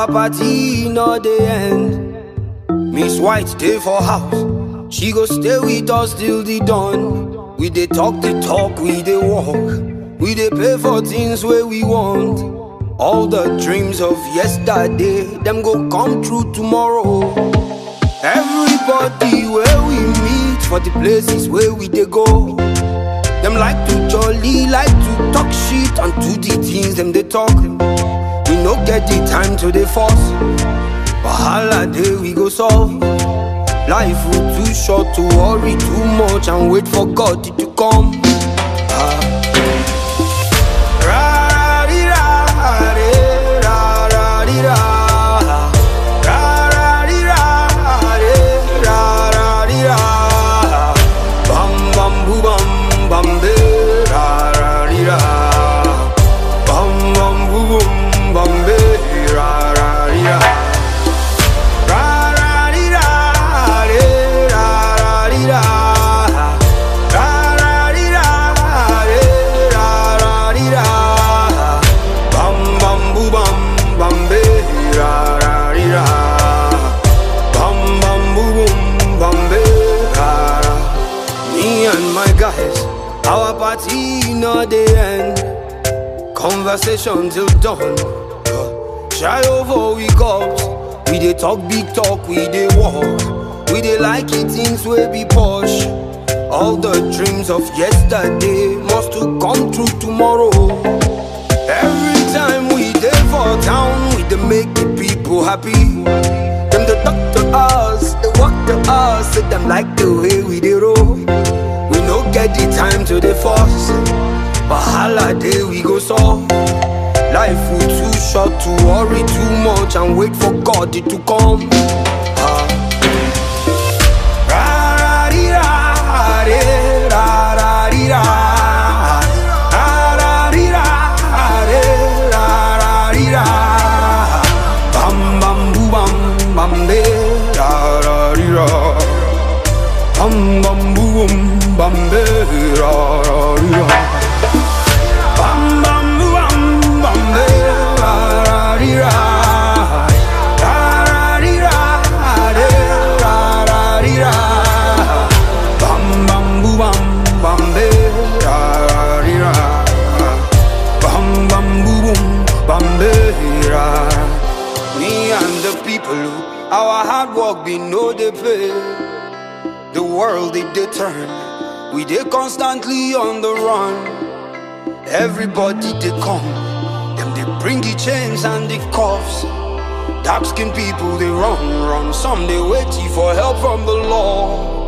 Our party no dey end. Miss White stay for house. She go stay with us till the dawn. We dey talk the talk, we dey walk. We dey pay for things where we want. All the dreams of yesterday, them go come true tomorrow. Everybody where we meet for the places where we dey go. Them like to jolly, like to talk shit and do the things them they talk. We no get the time to dey force. Wahala day we go solve. Life will too short to worry too much and wait for God to come. Ah. Ra-ra-dee-ra-dee, ra-ra-dee-ra. Ra-ra-dee-ra-dee, ra-ra-dee-ra. Bam, bam, boo, bam, bam, be, ra-ra-dee-ra. Bam, bam, boo, boom, bam, be, ra-ra-dee-ra. Ra-ra-dee-ra-dee, ra-ra-dee-ra. Ra-ra-dee-ra-dee, ra-ra-dee-ra. Bam, bam, boo, bam, bam, be, ra-ra-dee-ra. Bam, bam, boo, boom, bam, be, ra-ra. Me and my guys, our party no dey end. Conversation till dawn. Shy over we cups. We dey talk big talk, we dey walk. We dey like it things wey be posh. All the dreams of yesterday must to come true tomorrow. Every time we dey for town, we dey make the people happy. Them dey talk to us, they walk to us, say them like the way we dey roll. We no get the time to dey force. Wahala day we go solve. Life will too short to worry too much and wait for God to come. Ah. Ra-ra-dee-ra-dee, ra-ra-dee-ra. Ra-ra-dee-ra-dee, ra-ra-dee-ra. Bam, bam, boo, bam, bam, de, ra-ra-dee-ra. Bam, bam, boo, boom, bam, de, ra-ra-dee-ra. Bam bam boo, bam bam de ra ra di ra ra ra di ra de ra ra di ra bam bam boo, bam bam de ra ra di ra bam bam boo, boom bam de ra me and the people our hard work be no dey pay the world it dey turn we dey constantly on the run. Everybody they come, them they bring the chains and the cuffs. Dark skinned people they run, run. Some they waiting for help from the law.